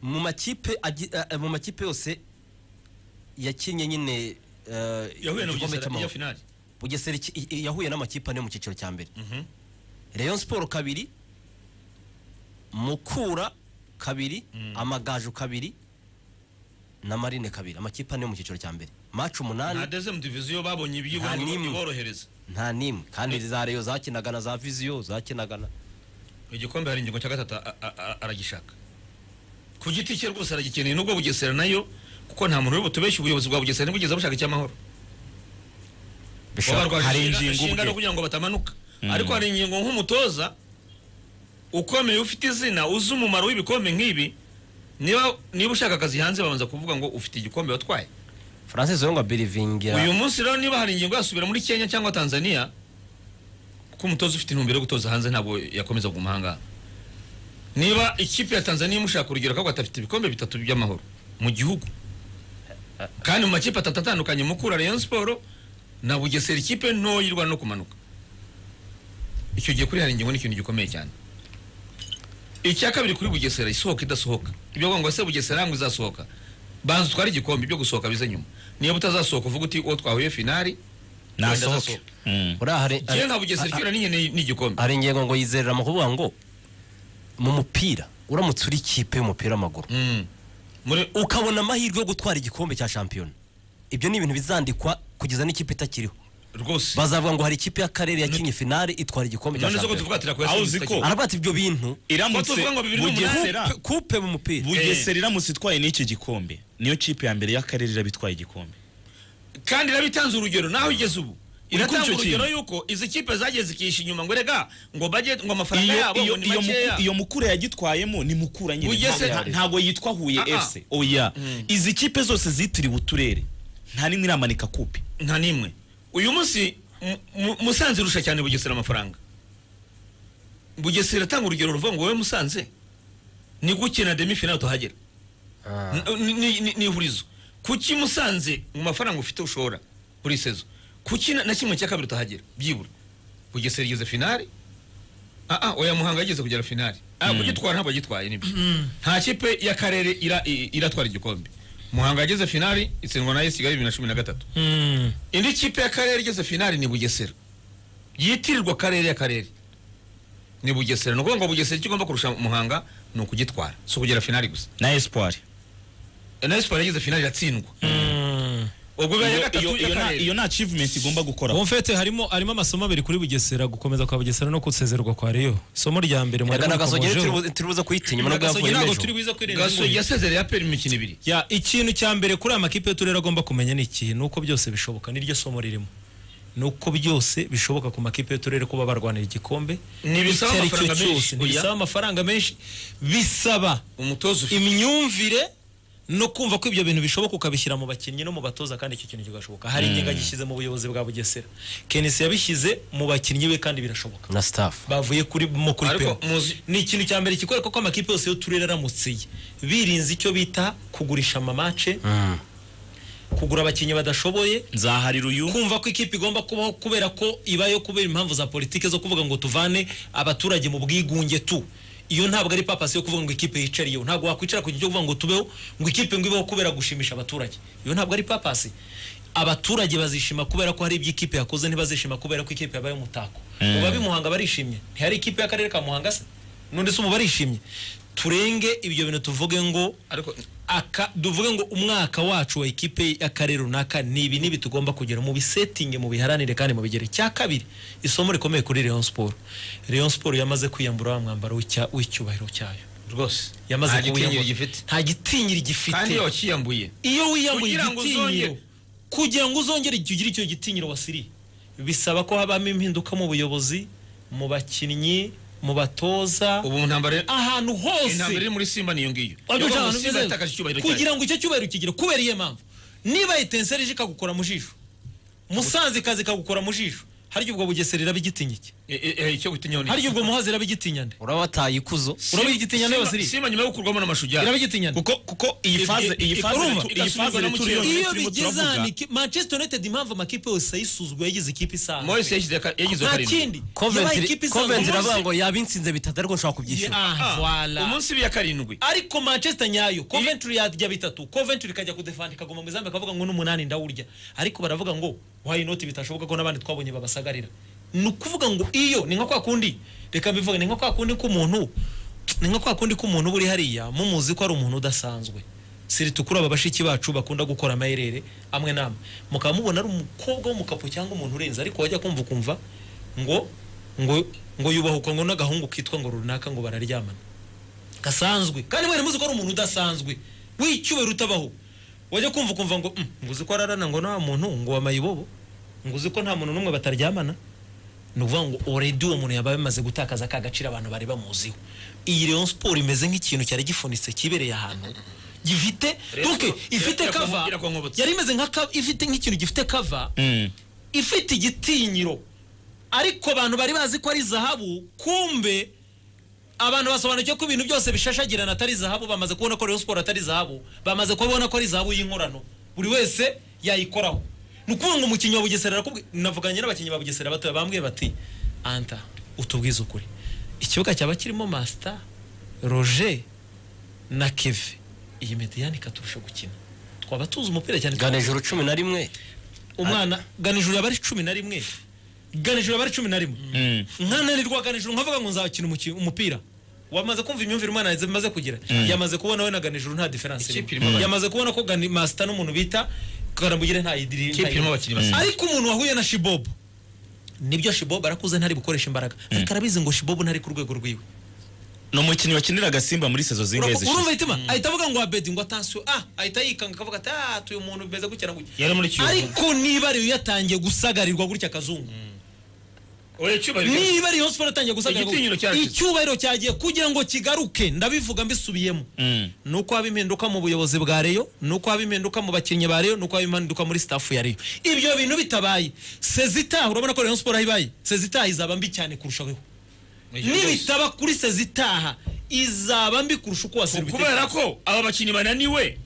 mu makipe agi- a- a- mu makipe yose yakinnye nyine eh, yahuye na igikombe bugesera cy'amahoro. iya finali bugesera iki- i- i- yahuye n'amakipe ane mu cyiciro cya mbere rayon siporo kabiri mukura kabiri amagaju kabiri na marine kabiri amakipe ane yo mu cyiciro cya mbere maci nta umunani dezemu diviziyo babonye ibyibo Nta ngo n'imwe. iborohereza nta n'imwe kandi za reyo zakinaga na za viziyo zakinaga na igikombe hari ingingo cya gatatu a- a- a- aragishaka ku giti cye rwose aragikeneye nubwo bugesera nayo kuko nta muntu uri butubeshye ubuyobozi bwa bugesera ntibugeze bushaka icy'amahoro baba bishobora rwaje hari inshinga- ingingo inshingano ubwe. kugira ngo batamanuka ariko hari ingingo nk'umutoza ukomeye ufite izina uzi umumaro w'ibikombe nk'ibi niba niba ushaka akazi hanze babanza kuvuga ngo ufite igikombe watwaye francis yonga birivingira uyu munsi rero niba hari ingingo yasubira muri kenya cyangwa tanzania kuko umutoza ufite intumbero yo gutoza hanze ntabwo yakomeza kuguma ahangaha niba ikipe ya tanzania imushaka urugero ko afite ibikombe bitatu by'amahoro mu gihugu kandi mu makipe atatu atandukanye mukura rayon siporo na bugesera ikipe ntoya irwana no kumanuka icyo gihe kuri hari ingingo ni ikintu gikomeye cyane icya kabiri kuri bugesera isohoka idasohoka ibyo kuvuga ngo se bugesera ngo izasohoka banza utware igikombe ibyo gusohoka bize nyuma niba utazasohoka uvuga uti uwo twahuye finali nasohoke Mm. uriya hari- jyewe nta bugesera icyo n'inyene n'igikombe hari ingingo ngo yizerera mu kuvuga ngo mu mupira uramutse uri ikipe y'umupira w'amaguru Mm. Muri- ukabona amahirwe yo gutwara igikombe cya shampiyona ibyo ni ibintu bizandikwa kugeza n'ikipe itakiriho rwose bazavuga ngo hari ikipe y'akarere yakinnye finale itwara igikombe cya none se ko shampiyona tuvuga ati "Reka Aho uzi yasubize ko- igikombe." aravuga ati ibyo bintu Ko iramutse tuvuga ngo bibiri bugesera n'umunani. Ku- kupe mu mupira bugesera iramutse itwaye n'icyo gikombe niyo kipe ya mbere y'akarere iraba itwaye igikombe kandi iraba itanze urugero naho igeze ubu Uri kumva iratanga icyo urugero yuko izi kipe zageze ikisha inyuma ngo rega ngo budget ngo amafaranga iyo, yabo ngo iyo, ni iyo, makeya muku, iyo mukura yagitwayemo ni mukura nyine Bugesera- Nta- nta- ntago yitwa huye Ah, ah. fc oya izi kipe zose zitiriwe uturere nta nimwe iramanika kupe nta n'imwe uyu munsi mu- mu- musanze irusha cyane bugesera amafaranga bugesera atanga urugero ruvuga ngo wowe musanze ni gukina demi finale utahagera N- ni- ni- ni ihurizo kuki musanze mu mafaranga ufite ushora buri sezo kuki na na kimwe cya kabiri utahagera byibura bugesera igeze finale ah ah oya muhanga yageze kugera finale ah kugitwara ntabwo agitwaye nibyo nta kipe y'akarere ira- i- iratwara igikombe muhanga yageze finale itsindwa na yesiga bibiri na cumi na gatatu indi kipe y'akarere igeze finali ni bugesera yitirirwa akarere y'akarere ni bugesera ni ukuvuga ngo bugesera icyo igomba kurusha muhanga ni ukugitwara si ukugera finali gusa na espoir na esiporo yageze finali iratsindwa ubwo bibaye iya Iyo- gatatu iyo- iyo nta- y'akarere iyo nta achievement igomba gukora bonfete harimo harimo amasomo abiri kuri bugesera gukomeza kwa bugesera no gusezerwa kwa reyo isomo rya mbere mwari agasogi mukomejeho turibuze kuyita inyuma nubwo Gasogi yavuye ntabwo turi n'ejo buze kwirinda gasogi yasezereye aperi mu mikino ibiri Ya, ikintu cya mbere kuri aya makipe y'uturere agomba kumenya ni iki ni uko byose bishoboka niryo somo ririmo ni uko byose bishoboka ku makipe y'uturere kuba barwanira igikombe Ntibisaba icyo ari cyo amafaranga menshi, cyose, oya. ntibisaba amafaranga menshi bisaba umutoza ufite imyumvire no kumva ko ibyo bintu bishoboka ukabishyira mu bakinnyi no mu batoza kandi icyo kintu kigashoboka hari ingingo agishyize mu buyobozi bwa bugesera kenisi yabishyize mu bakinnyi be kandi birashoboka na staff bavuye kuri mo kuri Ariko pemu muzi- ni ikintu cya mbere kikwereka ko amakipe yose y'uturere aramutsiye birinze icyo bita kugurisha amamace kugura abakinnyi badashoboye nzaharira uyu kumva ko ikipe igomba kubaho kubera ko ibayo kubera impamvu za politike zo kuvuga ngo tuvane abaturage mu bwigunge tu iyo ntabwo ari papasi yo kuvuga ngo ikipe yicariyeho ntabwo wakwicara ku gihe cyo kuvuga ngo tubeho ngo ikipe ngo ibeho kubera gushimisha abaturage iyo ntabwo ari papasi abaturage bazishima kubera ko hari ibyo ikipe yakoze ntibazishima kubera ko ikipe yabaye umutako mu babimuhanga barishimye ntihari ikipe y'akarere ka muhanga se none se ubu barishimye turenge ibyo bintu tuvuge ngo ariko aka duvuge ngo umwaka wacu wa ikipe y'akarere runaka ni ibi n'ibi tugomba kugera mu bisetinge mu biharanire kandi mu bigere cya kabiri isomo rikomeye kuri Rayon Sport Rayon Sport yamaze kwiyambura wa mwambaro w'icya- w'icyubahiro cyayo rwose yamaze nta gitinyiro kuwiyambura. gifite nta gitinyiri kandi iyo gifite wakiyambuye iyo wiyambuye Kugira ngo igitinyiro uzongere- kugira ngo uzongere igihe ugire icyo gitinyiro wasiriye bisaba ko habamo impinduka mu buyobozi mu bakinnyi mu batoza ubu mu ntambara ahantu hose intambara iri muri simba niyo ngiyo Ariko Yo, cyangwa simba nubwo- yatakaje icyubahiro kugira cyayo ngo icyo cyubahiro kigire kubera iyihe mpamvu niba etenseri ije ikagukora mu jisho musanze ikaza ikagukora mu jisho harya ubwo bugesera iraba igitinyiki Eh, eh, icyo gutinyaho ni harya ubwo muhazi iraba igitinya nde uraba wataye ikuzo uraba igitinya nawe Simba- siri Simba nyuma yo gukurwamo n'amashujaa iraba igitinya nde kuko kuko iyi faze iyi i- faze urumva? tu- iyi faze Irasubirwa turiyo no mu iyo turimo bigeze turavuga, aha ni ki- manchester united impamvu amakipe yose yayisuzugura yagize ikipe isanzwe Moyes yashyize aka- yagize nta karindwi kindi yabaye Coventry ikipe Coventry isanzwe iravuga umunsi- ngo yaba insinze bitatu ariko nshobora kubyishyura Ah, voilà. umunsi biya karindwi ariko manchester nyayo coventry yajya bitatu coventry ikajya kudefanda ikaguma mu izamu ikavuga ngo n'umunani ndawurya ariko baravuga ngo why not bitashoboka ko n'abandi twabonye babasagarira ni ukuvuga ngo iyo ni nka kwa kundi reka mbivuge ni nka kwa kundi k'umuntu ni nka kwa kundi k'umuntu uba uri hariya mumuzi ko ari umuntu udasanzwe siri tukuri aba bashiki bacu bakunda gukora amayerere amwe n'amwe mukaba mubona ari umukobwa w'umukapo cyangwa umuntu urenze ariko wajya kumva ukumva ngo ngo ngo yubahukwa ngo n'agahungu kitwa ngo runaka ngo bararyamana gasanzwe kandi mwere muzi ko ari umuntu udasanzwe w'icyubahiro utabaho wajya kumva ukumva ngo "Mm, ngo uzi ko ararana ngo nta muntu ngo wamaye ibobo ngo uzi ko nta muntu n'umwe bataryamana ni ukuvuga ngo oredi uwo muntu yaba yamaze gutakaza ka gaciro abantu bari bamuziho iyi rero siporo imeze nk'ikintu cyari gifunitse kibereye ahantu gifite Rero- donc ifite irakongo- kava iragongobotse. yari imeze nka kava ifite nk'ikintu gifite kava Mm. ifite igitinyiro ariko abantu bari bazi ko ari zahabu kumbe abantu basobanukiwe ko ibintu byose bishashagirana atari zahabu bamaze kubona ko Rayon Sport atari zahabu bamaze kubona ko ari zahabu y'inkorano buri wese yayikoraho ni ukuvuga ngo umukinnyi wa bugesera arakubwi- navuganye n'abakinnyi ba bugesera batoya bambwiye bati anta utubwize ukuri ikibuga cyaba kirimo masita roger na keve iyi mediyani ikaturusha gukina twaba tuzi umupira cyane gana ijoro cumi na rimwe umwana ganijuru yaba ari cumi na rimwe ganijuru yaba ari cumi na rimwe Mm. nkananirwa ganijuru nkavuga ngo nzakina umuki- umupira wamaze kumva imyumvire umwana yaze- amaze kugira yamaze kubona we na ganijuru nta diferanse Ikipe irimo irimo abana. yamaze kubona ko gani masita n'umuntu bita karambugire nta idiri Ikipe irimo abakinnyi nta- basaba. ariko umuntu wahuye na shibobo nibyo shibobo arakuze ntari bukoresha imbaraga ariko arabizi ngo shibobo ntari ku rwego rwiwe ni umukinnyi wakinira agasimba muri sezo zingahe Urako- urumva zishize ahita ima- ahita avuga ngo abedi ngo atansiyo ah ahita yikanga akavuga ati ah uyu muntu bimeze gutya na gutya Yari muri Kiyovu. ariko niba ariyo yatangiye gusagarirwa gutya akazungu oya cyubahiro niba Rayon Sport yatangiye gusagarirwa Igitinyiro cyarashize. icyubahiro cyagiye kugira ngo kigaruke ndabivuga mbisubiyemo Mm. nuko haba impinduka mu buyobozi bwa Rayon nuko haba impinduka mu bakinnyi ba Rayon nuko haba impinduka muri staff ya Rayon ibyo bintu bitabaye sezitaha urabona ko Rayon Sport aho ibaye sezitaha izaba mbi cyane kurushaho nibitaba kuri sezitaha izaba mbi kurusha uko wasira kubera ko aba bakinnyi bananiwe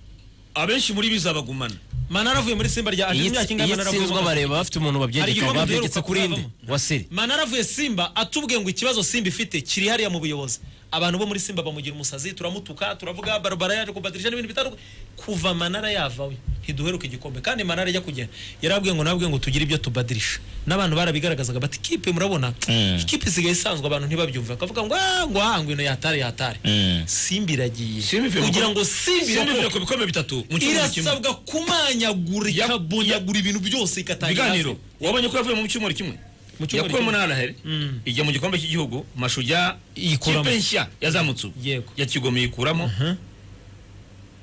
abenshi muri bizabagumana Manara avuye muri Simba rya iyi aje imyaka ingahe Manara avuye itsinzwa mu- bareba bafite umuntu Hari babyegetse igikombe babyegetse duheruka kuri inde kuzavamo. wa siri Manara avuye Simba atubwiye ngo ikibazo Simba ifite kiri hariya mu buyobozi abantu bo muri Simba bamugira umusazi turamutuka turavuga barabara yaje kubadirisha n'ibintu bitandukanye kuva Manara yavawe ntiduheruka igikombe kandi Manara ajya kugenda yarabwiye ngo nabwiye ngo tugire ibyo tubadirisha n'abantu barabigaragazaga bati kipe murabona Mm. ikipe isigaye isanzwe abantu ntibabyumva akavuga ngo "Ah, ngo aha ngo ino yatare yatare Mm. Simba iragiye Simba ivuye mu- kugira ngo Simba Simba irakoke ivuye ku bikombe bitatu mu cyumweru kimwe irasabwa kumanyagura Ya- ikabonyagura ibintu byose ikatangira ibiganiro hasi. wabonye ko yavuye mu cyumweru kimwe Mu cyumweru yakuyemo kimwe. n'araheri ijya mu gikombe cy'igihugu mashuja Iyikuramo. ikipe nshya yazamutse ubu Yego. ya kigoma iyikuramo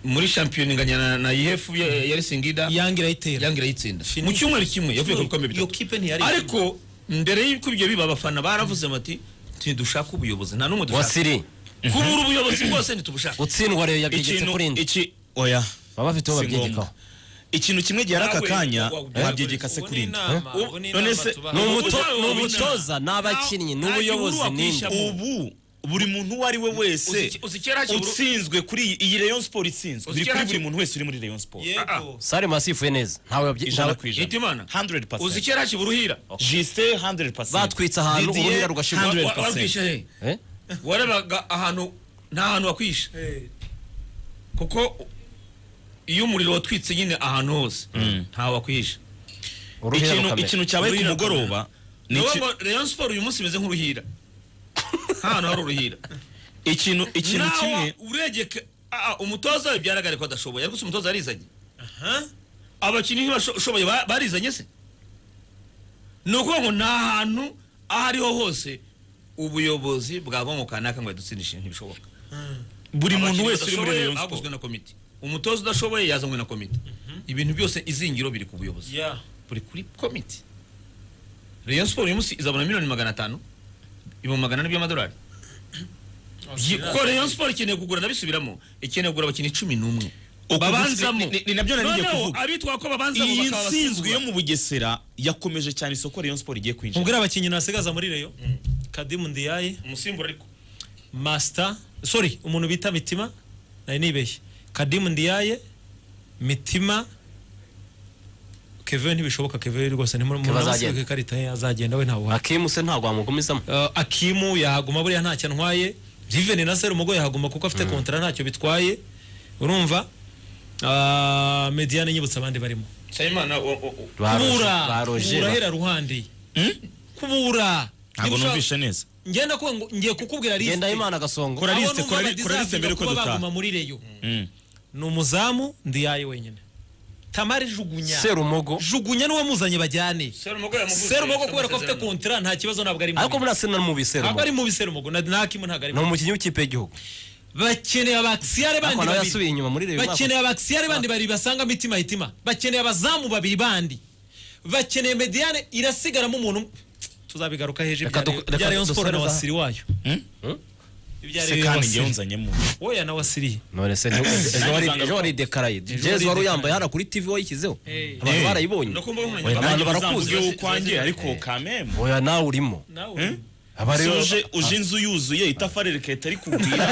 muri shampiyona inganya na- na ihefu ya ya Risingida yange irayitera yanga irayitsinda Fini. mu cyumweru kimwe yavuye ku bikombe Iyo bitatu kipe ntiyari ariko mbere y'uko ibyo biba abafana baravuze bati ntidushaka ubuyobozi nta n'umwe wa dushaka siri kubura ubuyobozi bwose ntitubushaka gutsindwa rero yabyegetse ikintu kuri inde iki oya baba bafite uwo si babyegekaho ngombwa. ikintu kimwe gihari aka Nawe, kanya wa- wa- wabyegeka se kuri inde none se- ni Ubu- umuto- ubu- ni ubu- umutoza ni abakinnyi ni nta ubuyobozi gihuru ni inde wakwishyamo. ubu buri muntu uwo ari we wese Uzi- uzi kera hakibura- utsinzwe kuri iyi- iyi rayon sport itsinzwe Uzi biri kera kuri buri hakibura- muntu wese uri muri rayon sport Ah, yego sare masifuye neza ntawe wabye- ijana ntawe- ku ijana Hitimana. 100% uzi kera hakibura uruhira Justin 100% batwitse ahantu Didier, uruhira rugashirwa 100%. Wa- warwishe he Eh? warabaga ahantu nta hantu wakwishe kuko iyo umuriro watwitse nyine ahantu hose ntawe wakwishe uruhira ikintu rukamera ikintu cyabaye ku Uruhira mugoroba ni niyo iki- Rayon Sport uyu munsi imeze nk'uruhira nta hantu hari uruhira ikintu ikintu Nawe kimwe uregeka ah, umutoza we byaragaragaye ko adashoboye ariko se umutoza yarizanye abakinnyi ntibashoboye ba- barizanye se ni ukuvuga ngo nta hantu aho ariho hose ubuyobozi bwava mu kanaka ngo yadutsindishe ntibishoboka buri muntu Abakinnyi wese uri muri badashoboye rayon sport baguzwe na komite umutoza udashoboye yazanywe na komite ibintu byose izingiro biri ku buyobozi ya buri kuri komite Rayon Sport uyu munsi izabona miliyoni magana atanu ibihumbi magana ane by'amadolari Yi- kuko Rayon Sport ikeneye kugura ndabisubiramo ikeneye kugura abakinnyi cumi n'umwe babanzamo ni- ni- ni nabyo nari ngiye Noneho kuvuga. abitwa ko babanzamo iyi bakaba nsinzwe yo abasimbura. mu bugesera yakomeje cyane isoko rayon sport igiye kwinjira ubwira abakinnyi nasigaza muri reyo kadimu ndiyaye umusimbura ariko masita sorry umuntu bita mitima nari nibeshye kadimu ndiyaye mitima kevin ntibishoboka kevin rwose ni muri Kevin munamusibuka azagenda. ikarita ye azagenda we ntawe uhari akimu se ntabwo wamugumizamo Uh, akimu yahaguma buriya ntacyo ntwaye jiveni na serumugo yahaguma kuko afite kontara ntacyo bitwaye urumva Uh, mediane nyibutsa abandi barimo nsabimana o- o- o- Baroje- kubura baroje kubura ba- hera ruhande kubura ntabwo Ntibishobora- numvishe neza ngenda kuvuga ngo ngiye kukubwira lisite Ngendahimana gasongo Kora Abo lisite, numva kora li- badizabyiga kora lisite mbere yuko kuba dutaha. baguma muri reyo Mm. ni umuzamu ndiyaye wenyine tamari jugunya serumogo jugunya niwe muzanye bajyane serumogo yamuvuze serumogo afite kubera ko afite amasezerano. kontara nta kibazo ntabwo ari mubi ariko muri arsenal mubi ntabwo serumogo ari mubi serumogo na na hakimu ntabwo ari ni mubi umukinnyi w'ikipe y'igihugu bakeneye abakisiyare ariko bandi nawe babiri yasubiye inyuma muri reyo umwaka bakeneye abakisiyare bandi babiri basanga mitima hitima bakeneye abazamu babiri bandi bakeneye mediane irasigaramo umuntu umwe. tuzabigaruka hejuru Reka ibya du- Rayon- ibya reka Rayon Sport na dusoreze aha. wasiri wayo Ibya se Rayon kandi wasiri. ngewe nzanyemo oya na wasiriye none se nti- ejo wari- Nanjye ejo waridekaraye Ejo jezi wari waridekaraye. uyambaye hano kuri tv wayishyizeho Hey. abantu Hey. barayibonye Nuko mba bumenye. Oya, nanjye abantu barakuzi uzamvuge bakuzi. ukwanjye ariko kameme oya nawe urimo nawe Aba rero- uje uje inzu yuzuye itafari rikahita rikubwira